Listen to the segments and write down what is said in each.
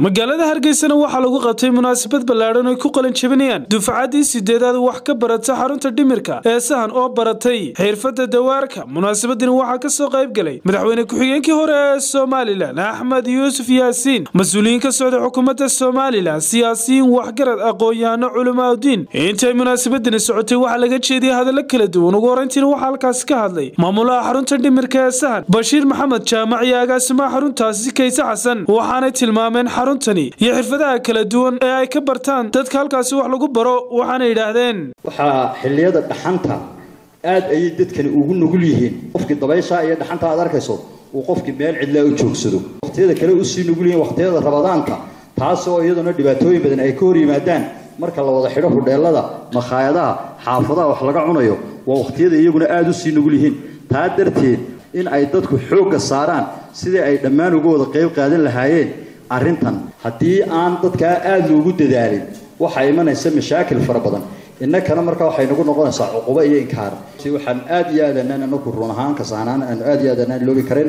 magaalada hargeysana waxaa lagu qabtay munaasabad ballaadhan ay ku qalin jabinayaan dufcaddii sideedaad wax ka barata xarunta dhimirka ee sahan oo baratay xirfadda dawaarka munaasabadani waxaa ka soo qayb galay madaxweyne ku-xigeenkii hore ee somalilan axmed yuusuf yaasiin mas-uuliyiin ka socda xukuumadda somalilan siyaasiyiin waxgarad aqoon-yahano culimaauddiin intay munaasabadani socotay waxaa laga jeediyay hadallo kala duwan ugu horeyntiina waxaa halkaasi ka hadlay maamulaha xarunta dhimirka ee sahan bashiir maxamed jaamac iyo agaasimaha xaruntaasi kayse xasan waxaanay tilmaameen xaruntani iyo xirfadaha kala duwan ee ay ka bartaan dadka halkaasi wax lagu baro waxaana yidhaahdeen waxaa xilliyada dhaxanta aad ayay dadkani ugu nugul yihiin qofkii dabaysha iyo dhaxanta aad arkayso uu qofkii meel cidlaa u joogsado waqtiyada kale usii nugul yihiin waqtiyada rabadaanka taasoo iyaduna dhibaatooyin badan ay ka hor yimaadaan marka la wada xidho hudheelada makhaayadaha xaafadaha wax laga cunayo waa waqtiyada iyaguna aada usii nugul yihiin taa darteed in ay dadku xoogga saaraan sidii ay dhammaan uga wada qayb qaadan lahaayeen arrintan haddii aan dadkaa aada loogu dadaalin waxaa imanaysa mashaakil fara badan innakana markaa waxay nagu noqonaysaa cuqubo iyo inkaar si waxaan aada iyo aadanaan anaku run ahaan kasahnaan aanu aada iyo aadanaan loobi karin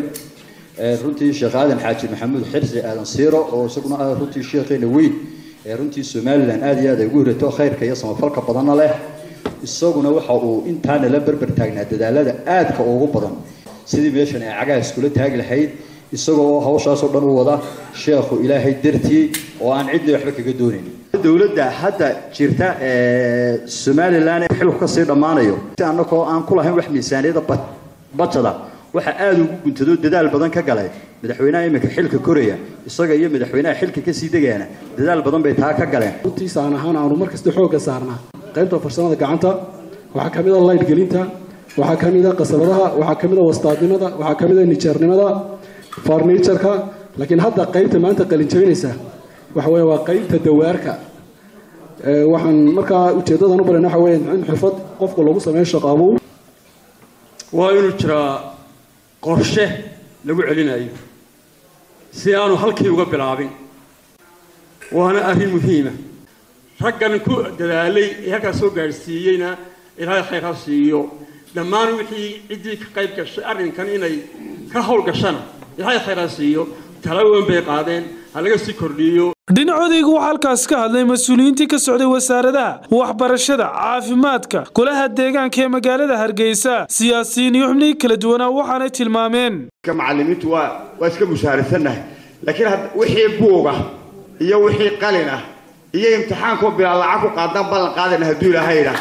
runtii sheekh aadan xaaji maxamuud xirsi aadan siiro oo isaguna ah runtii sheekheena weyn ee runtii somalilan aada iyo aad ay ugu hirato khayrka iyo samafalka badanna leh isaguna waxa uu intaana la berber taagnaa dadaalada aadka ugu badan sidii meeshan ay cagaha iskula taagi lahayd isagoo oo hawshaasoo dhan u wada sheekhu ilaahay dartii oo aan cidna waxba kaga doonayn dowladda hadda jirta ee somalilan ee xilku kasii dhammaanayo si annagoo aan ku lahayn wax miisaaniyada bajada waxaa aada ugu guntado dadaal badan ka galay madaxweynaha iminka xilka koraya isaga iyo madaxweynaha xilka kasii degaana dadaal badan bay taa ka galeen runtiisaan ahaan aanu markasta xoogga saarnaa qaybta farsamada gacanta waxaa ka mid a light gelinta waxaa ka mid a qasabadaha waxaa ka mid a wastaadnimada waxaa ka mid a nijeernimada farniijarka laakiin hadda qaybta maanta qalin jabinaysa waxa weeye waa qaybta dawaarka waxaan markaa ujeeddadan u barayna waxa weeye in xirfad qofka lagu sameeyo shaqaabow waa inuu jiraa qorshe lagu celinayo si aanu halkii uga bilaabin waana arrin muhiima raggan ku dadaalay ee halkaas soo gaadhsiiyeyna ilaahay khayr ha siiyo dhammaan wixii ciddii ka qayb gashay arrinkan inay ka howlgashana ilaahay khayr ha siiyo talaweyn bay qaadeen ha laga sii kordhiyo dhinacoodaygu waxaa halkaas ka hadlay mas-uuliyiintii ka socday wasaaradaha waxbarashada caafimaadka golaha deegaanka ee magaalada hargeysa siyaasiyiin iyo xubnihii kala duwanaa waxaanay tilmaameen macallimiintu waa waa iska mushaarisannahay laakiin wixii buuga iyo wixii qalin ah iyo imtixaankoo bilaa lacag ku qaadaan ballan qaadana hadduu ilaahay idhaa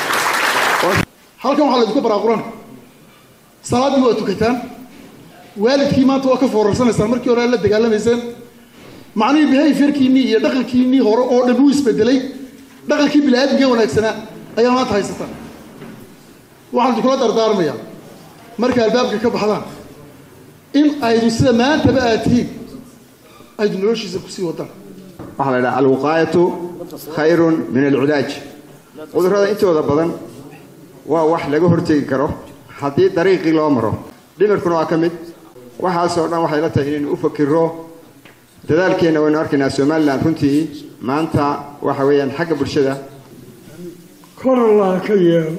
halkan waxaa laydinku baraaquran salaaddii waa tukataan waalidkii maanta waa ka foorarsanaysaan markii hore la dagaalamayseen macnihii behaviorkiinnii iyo dhaqankiinnii hore oo dhan wuu isbedelay dhaqankii bini-aadamka wanaagsanaa ayaa maanta haysataan waxaan idinkula dardaarmayaa marka albaabka ka baxdaan in aydu sida maantaba aad tihiin aydu noloshiisa kusii wadaan waxaa la idhaha alwuqaayatu khayrun min alcilaaj cudurrada intooda badan waa wax laga hortegi karo haddii dariiqii loo maro dhimirkuna waa ka mid waxaasoo dhan waxay la tahay inaynu u fakiro dadaalkeenna waynu arkaynaa somalilan runtii maanta waxa weeyaan xagga bulshada kor allah ka yeelo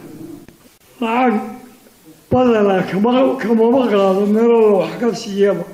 lacag badana kamama qaado meelooda wax ka siiyaba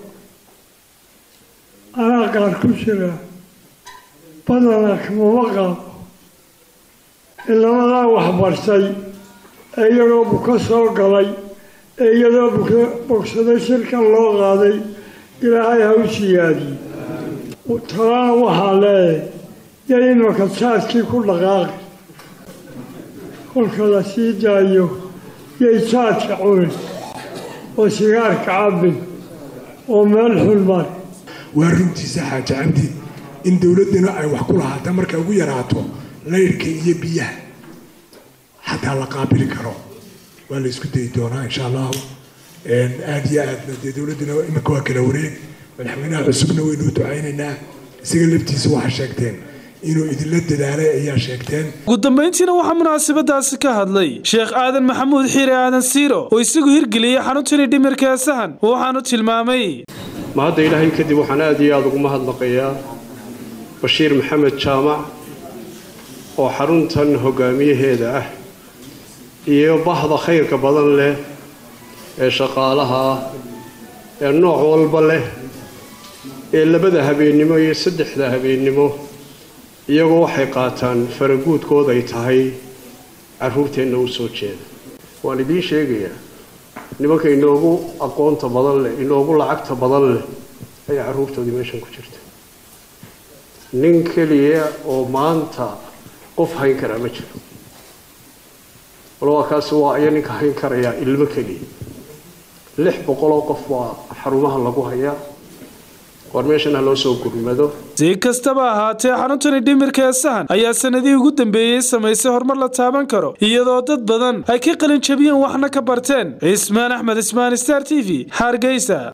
anaa qaar ku jira badana kamama qaado ilamadaa waxbartay ee iyagoo buka soo galay ee iyadoo bogsada shirkan loo qaaday ilaahay ha u siyaadiye talana waxaa leeyahay yay imaka jaadkii ku dhaqaaqi kolka la sii daayo yay jaadka cunin oo sigaarka cabbin oo meel xun mari waa runtiisa xaaja cabdi in dowladduna ay wax ku lahaata markay ugu yaraato laydhka iyo biyaha xataa la qaabili karo waa la isku dayi doonaa insha allahu aada iyo aadna dee dowladduna iminka waa kala wareeg madaxweynaha cusubna waynu u ducaynaynaa isaga laftiisa waxaa sheegteen inuu idinla dadaalay ayaa sheegteen ugu dambayntiina waxaa munaasabadaasi ka hadlay sheekh aadan maxamuud xiire aadan siiro oo isagu hirgeliyey xaruntani dhimirka ee sahan waxaanu tilmaamay ma hadda ilaahay kadib waxaan aada iyo aada ugu mahadnaqayaa bashiir maxamed jaamac oo xaruntan hogaamiyaheeda ah iyo bahda khayrka badan leh ee shaqaalaha ah ee nooc walba leh ee labada habeennimo iyo saddexda habeennimo iyagoo waxay qaataan faraguudkood ay tahay carruurteenna u soo jeeda waan idiin sheegayaa nimanka inoogu aqoonta badan leh inoogu lacagta badan leh ayaa carruurtoodii meeshan ku jirta nin keliya oo maanta qof hayn karaa ma jiro walwaa kaasi waa aya ninka hayn karayaa ilmo keliya lix boqoloo qof waa xarumaha lagu hayaa war meeshan ha loo soo gurmado si kastaba ahaatee xaruntani dhimirka ee sahan ayaa sanadihii ugu dambeeyey samaysay horumar la taaban karo iyadoo dad badan ay ka qalin jabiyeen waxna ka barteen cismaan axmed ismaan star t v hargeysa